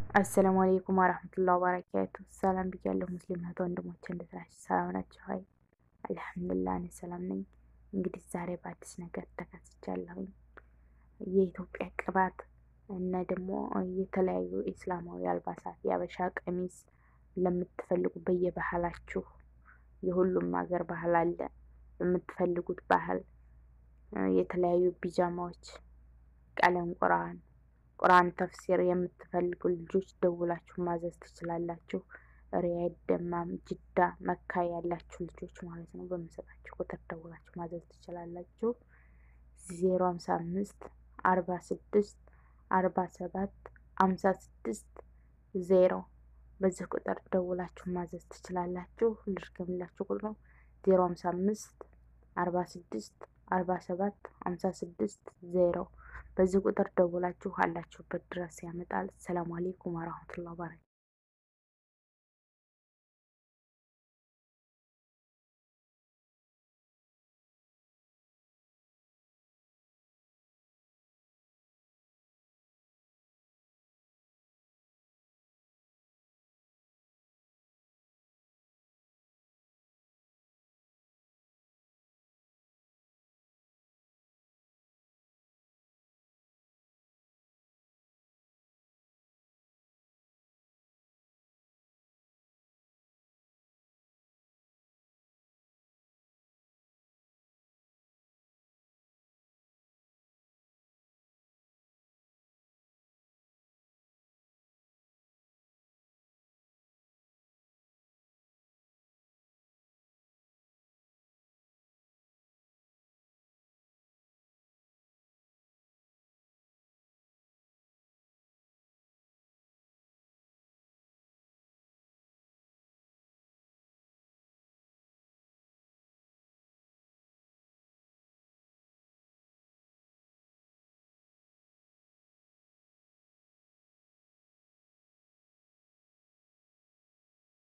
አሰላሙ አሌይኩም ወረህመቱላሂ ወበረካቱ። ሰላም ብያለሁ ሙስሊም እህት ወንድሞች፣ እንዴት ናችሁ? ሰላም ናችሁ? ሀይ አልሐምዱሊላህ እኔ ሰላም ነኝ። እንግዲህ ዛሬ በአዲስ ነገር ተከስቻለሁኝ። የኢትዮጵያ ቅባት እና ደግሞ የተለያዩ ኢስላማዊ አልባሳት የአበሻ ቀሚስ ለምትፈልጉ በየባህላችሁ የሁሉም ሀገር ባህል አለ። የምትፈልጉት ባህል የተለያዩ ቢጃማዎች፣ ቀለም ቁርአን ቁርአን ተፍሲር የምትፈልጉ ልጆች ደውላችሁ ማዘዝ ትችላላችሁ። ሪያድ፣ ደማም፣ ጅዳ፣ መካ ያላችሁ ልጆች ማለት ነው። በምሰጣችሁ ቁጥር ደውላችሁ ማዘዝ ትችላላችሁ። ዜሮ ሀምሳ አምስት አርባ ስድስት አርባ ሰባት ሀምሳ ስድስት ዜሮ በዚህ ቁጥር ደውላችሁ ማዘዝ ትችላላችሁ። ልድገምላችሁ ቁጥሩ ዜሮ ሀምሳ አምስት አርባ ስድስት አርባ ሰባት ሀምሳ ስድስት ዜሮ በዚህ ቁጥር ደውላችሁ አላችሁበት ድረስ ያመጣል። ሰላም አሌይኩም ወረህመቱላሂ ወበረካቱህ